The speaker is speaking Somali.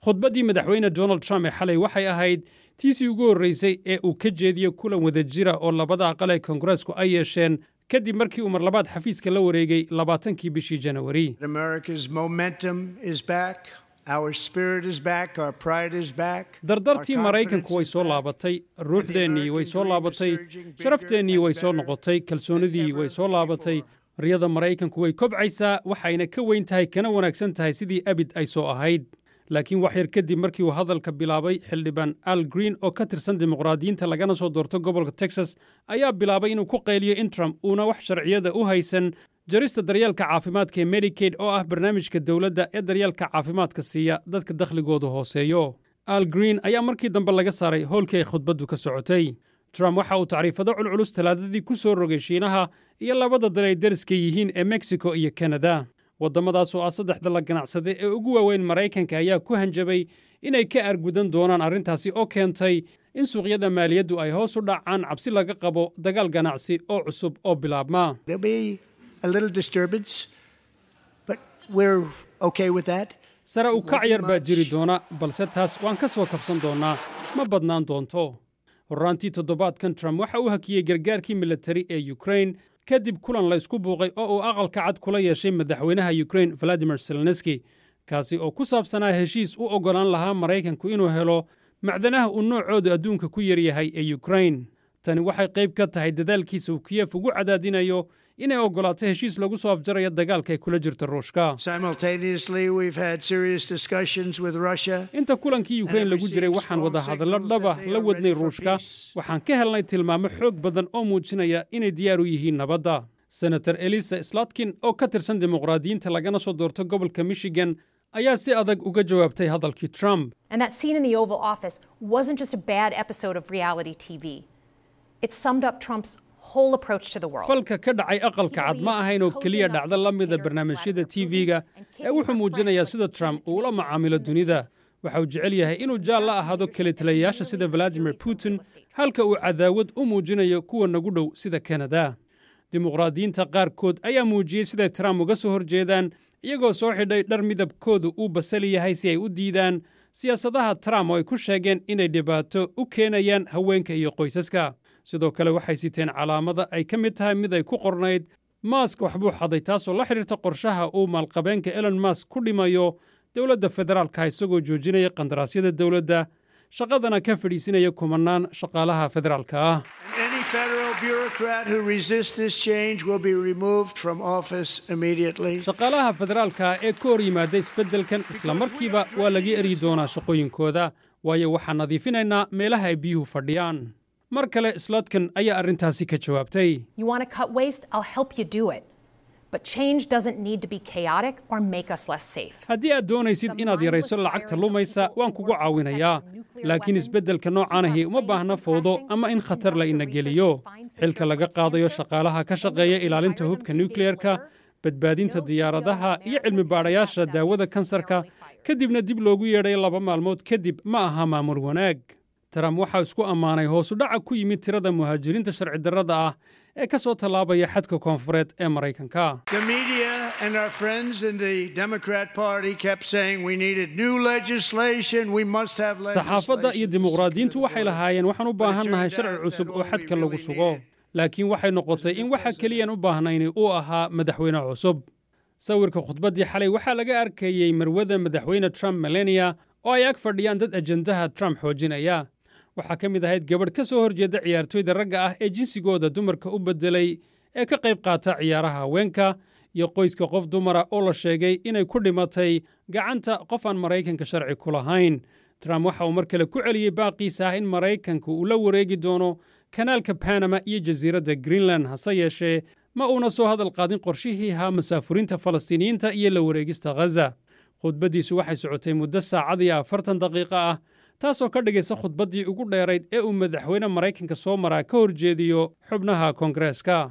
khudbaddii madaxweyne donald trump ee xalay waxay ahayd tiisii ugu horraysay ee uu ka jeediyo kulan wadajira oo labada aqal ee koongareesku ay yeesheen kadib markii uu mar labaad xafiiska la wareegay labaatankii bishii janawari dardartii maraykanku way soo laabatay ruuxdeennii way soo laabatay sharafteenii way soo noqotay kalsoonidii way soo laabatay riyada maraykanku way kobcaysaa waxayna ka weyn tahay kana wanaagsan tahay sidii abid ay soo ahayd laakiin wax yar kadib markii uu hadalka bilaabay xildhibaan al green oo ka tirsan dimuqraadiyiinta lagana soo doorto gobolka texas ayaa bilaabay inuu ku qayliyo in trump uuna wax sharciyada u haysan jarista daryeelka caafimaadka ee medikaid oo ah barnaamijka dowladda ee daryeelka caafimaadka siiya dadka dakhligoodu hooseeyo al green ayaa markii dambe laga saaray howlkii ay khudbaddu ka socotay trump waxa uu tacriifado culculus talaadadii ku soo rogay shiinaha iyo labada dal ay dariska yihiin ee mexico iyo kanada waddamadaas oo ah saddexda la ganacsade ee ugu waaweyn maraykanka ayaa ku hanjabay inay ka argudan doonaan arrintaasi oo keentay in suuqyada maaliyaddu ay hoos u dhacaan cabsi laga qabo dagaal ganacsi oo cusub oo bilaabma sare u kac yar baa jiri doona balse taas waan ka soo kabsan doonnaa ma badnaan doonto horraantii toddobaadkan trump waxa uu hakiyey gargaarkii militari ee yukrain kadib kulan laysku buuqay oo uu aqalka cad kula yeeshay madaxweynaha yukrain valadimir zelenski kaasi oo ku saabsanaa heshiis u oggolaan lahaa maraykanku inuu helo macdanaha uu noocoodu adduunka ku yaryahay ee yukrain tani waxay qayb ka tahay dadaalkiisa uu kiyef ugu cadaadinayo inay oggolaato heshiis lagu soo afjarayo dagaalka ay kula jirto ruushka inta kulankii yukrain lagu jiray waxaan wadahadallo dhaba la wadnay ruushka waxaan ka helnay tilmaamo xoog badan oo muujinaya inay diyaar u yihiin nabadda senator elisa slatkin oo ka tirsan dimuqraadiyiinta lagana soo doorto gobolka michigan ayaa si adag uga jawaabtay hadalkii trump falka ka dhacay aqalka cad ma ahayn oo keliya dhacdo la mida barnaamijyada tv-ga ee wuxuu muujinayaa sida trump uu ula macaamilo dunida waxa uu jecel yahay inuu jaal la ahaado kelitaliyayaasha sida valadimir putin halka uu cadaawad u muujinayo kuwa nagu dhow sida kanada dimuqraadiyiinta qaarkood ayaa muujiyey siday trump uga soo horjeedaan iyagoo soo xidhay dhar midabkoodu uu basali yahay si ay u diidaan siyaasadaha trump oo ay ku sheegeen inay dhibaato u keenayaan haweenka iyo qoysaska sidoo kale waxay siteen calaamada ay ka mid tahay mid ay ku qornayd maask waxbuu xaday taasoo la xidhiirta qorshaha uu maalqabeenka elon mask ku dhimayo dowladda federaalka isagoo joojinaya qandaraasyada dowladda shaqadana ka fadhiisinaya kumannaan shaqaalaha federaalka ah shaqaalaha federaalka ee ka hor yimaada isbeddelkan isla markiiba waa laga eryi doonaa shaqooyinkooda waayo waxaan nadiifinaynaa meelaha ay biyuhu fadhiyaan mar kale slotkan ayaa arrintaasi ka jawaabtay haddii aad doonaysid inaad yarayso lacagta lumaysa waan kugu caawinayaa laakiin isbeddelka noocaanahi uma baahna fowdo ama in khatar la ina geliyo xilka laga qaadayo shaqaalaha ka shaqeeya ilaalinta hubka nukleyerka badbaadinta diyaaradaha iyo cilmi baadhayaasha daawada kansarka kadibna dib loogu yeedhay laba maalmood kadib ma aha maamul wanaag trump waxaa isku ammaanay hoosudhaca ku yimid tirada muhaajiriinta sharci darrada ah ee ka soo tallaabaya xadka koonfureed ee maraykanka saxaafadda iyo dimuqraadiyiintu waxay lahaayeen waxaan u baahannahay sharci cusub oo xadka lagu sugo laakiin waxay noqotay in waxa keliyaan u baahnayni uu ahaa madaxweyne cusub sawirka khudbaddii xalay waxaa laga arkayey marwada madaxweyne trump melania oo ay ag fadhiyaan dad ajendaha trump xoojinaya waxaa ka mid ahayd gabadh ka soo horjeeda ciyaartooyda ragga ah ee jinsigooda dumarka u beddelay ee ka qayb qaata ciyaaraha haweenka iyo qoyska qof dumara oo la sheegay inay ku dhimatay gacanta qof aan maraykanka sharci ku lahayn trump waxa uu mar kale ku celiyey baaqiisa ah in maraykanka uu la wareegi doono kanaalka banama iyo jasiiradda greenland hase yeeshee ma uuna soo hadal qaadin qorshihii ahaa masaafurinta falastiiniyiinta iyo la wareegista ghaza khudbaddiisu waxay socotay muddo saacad iyo afartan daqiiqo ah taasoo ka dhigaysa khudbaddii ugu dheerayd ee uu madaxweyne maraykanka soo maraa ka horjeediyo xubnaha koongareeska